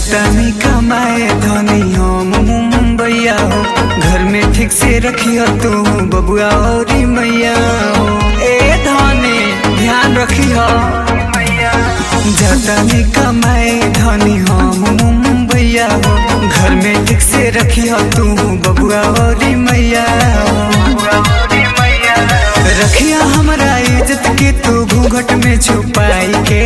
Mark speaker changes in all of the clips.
Speaker 1: जातानी कमाए धनी हम मुंबईया हो घर में ठीक से रखियो तू बबुआ और मैया हो ए धनी ध्यान रखियो जातानी कमाए धनी हम मुंबईया हो घर में ठीक से रखियो तू बबुआ और मैया हो रखिया हमारा इज्जत के तू घूंघट में छुपाई के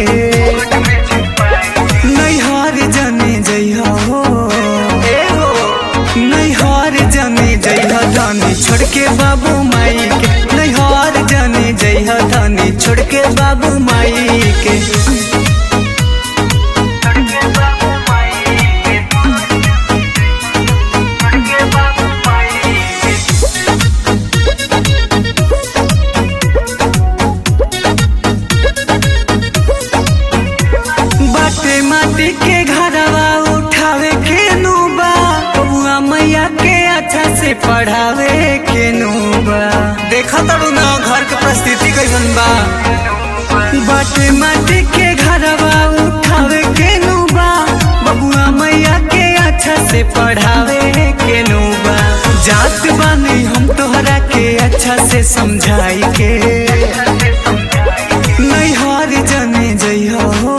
Speaker 1: नैहर जने जइहा हो ए हो नैहर जने जइहा धनी छोड़ के बाबू माई के नैहर जने जइहा धनी छोड़ के बाबू माई के बाटे माटी के घरवा उठावे के नुबा बबुआ मैया के अच्छा से पढ़ावे के नुबा देखा तड़ू ना घर के परिस्थिति कैसन बा बाटे माटी के घरवा उठावे के नुबा बबुआ मैया के अच्छा से पढ़ावे के नुबा जात बानी हम तोहरा के अच्छा से समझाई के नैहर जने जइहा हो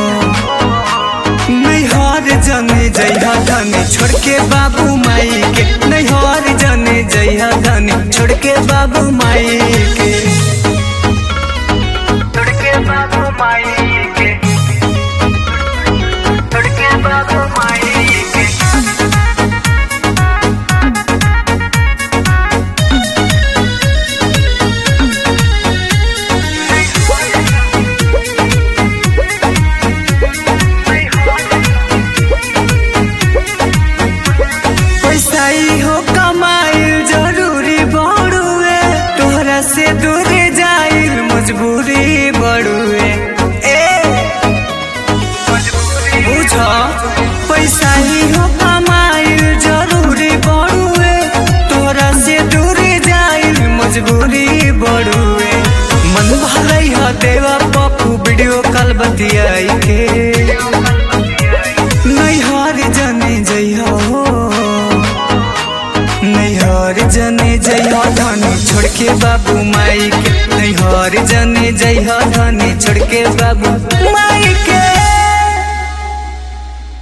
Speaker 1: नैहर जने जइहा धनी छोड़ के बाबू माई के नैहर जने जइहा धनी छोड़ के बाबू माई के
Speaker 2: छोड़ के बाबू माई के छोड़ के बाबू माई के
Speaker 1: पैसा ही हो कमाइल जरूरी बड़ुए तोहरा से दूर जाइल मजबूरी बड़ुए ए बुझ पैसा ही हो कमाइल जरूरी बड़ुए तोहरा से दूर जाइल मजबूरी बड़ुए मन भलई ह देवा पप्पू वीडियो कॉल बतियाई के नैहर जने जइहा हो नैहर जने जइहा धनी छोड़ के बाबू माई के नैहर जने जइहा धनी छोड़ के बाबू माई